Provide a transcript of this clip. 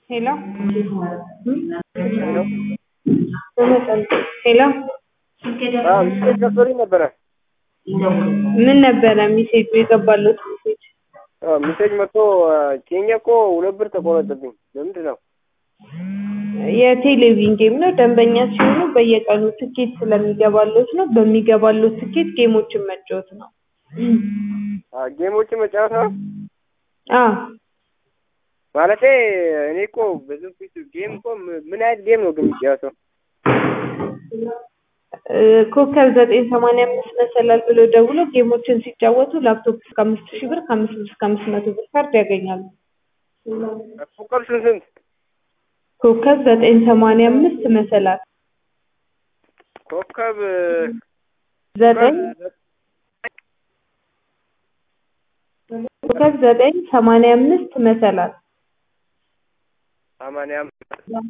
ሄሎ ሄሎ ሚስቴክ ገብቶልኝ ነበረ። ምን ነበረ ሚሴጁ የገባለት ሚሴጅ? ሚሴጅ መጥቶ ኬኛ እኮ ሁለት ብር ተቆረጠብኝ። ለምንድን ነው? የቴሌቪዥን ጌም ነው። ደንበኛ ሲሆኑ በየቀኑ ትኬት ስለሚገባሎት ነው። በሚገባሎት ትኬት ጌሞችን መጫወት ነው። ጌሞችን መጫወት ነው አዎ ማለቴ እኔ እኮ ብዙ ፊት ጌም እኮ ምን አይነት ጌም ነው ግን የሚጫወተው? እ ኮከብ ዘጠኝ ሰማንያ አምስት መሰላል ብሎ ደውሎ ጌሞችን ሲጫወቱ ላፕቶፕ እስከ አምስት ሺህ ብር ከአምስት ብር እስከ አምስት መቶ ብር ካርድ ያገኛሉ። ኮከብ ስንት ስንት? ኮከብ ዘጠኝ ሰማንያ አምስት መሰላል ኮከብ ዘጠኝ ኮከብ ዘጠኝ ሰማንያ አምስት መሰላል ሰማንያ አምስት